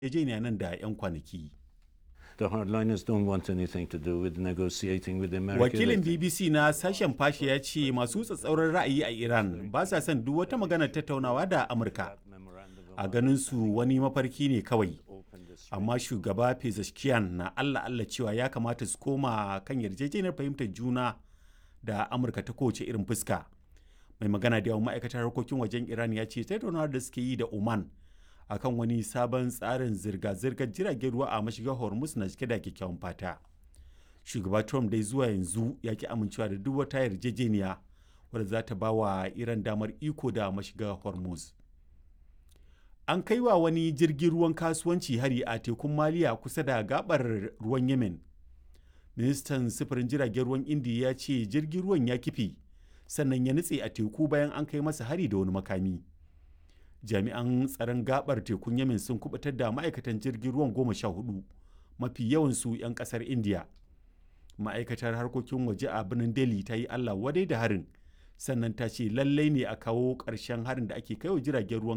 yarjejeniya nan da 'yan kwanaki. The hardliners don't want anything to do with negotiating with the American. Wakilin BBC na sashen fashe ya ce masu tsatsauran ra'ayi a Iran ba sa son duk wata magana tattaunawa da Amurka. A ganin su wani mafarki ne kawai. Amma shugaba Pezeshkian na Allah Allah cewa ya kamata su koma kan yarjejeniyar fahimtar juna da Amurka ta kowace irin fuska. Mai magana da yawan ma'aikatar harkokin wajen Iran ya ce tattaunawar da suke yi da Oman akan wani sabon tsarin zirga-zirgar jiragen ruwa a mashigar hormuz na cike da kyakkyawan fata shugaba trump dai zuwa yanzu ya ki amincewa da duk wata yarjejeniya wadda za ta ba wa iran damar iko da mashigar hormuz an kai wa wani jirgin ruwan kasuwanci hari a tekun maliya kusa da gabar ruwan yemen ministan sufurin jiragen ruwan indiya ya ce jirgin ruwan ya kife sannan ya nutse a teku bayan an kai masa hari da wani makami jami'an tsaron gabar tekun yamin sun kubutar da ma'aikatan jirgin ruwan goma sha hudu mafi yawansu 'yan kasar india ma'aikatar harkokin waje a birnin delhi ta yi allah wadai da harin sannan ta ce lallai ne a kawo ƙarshen harin da ake kaiwa jiragen ruwan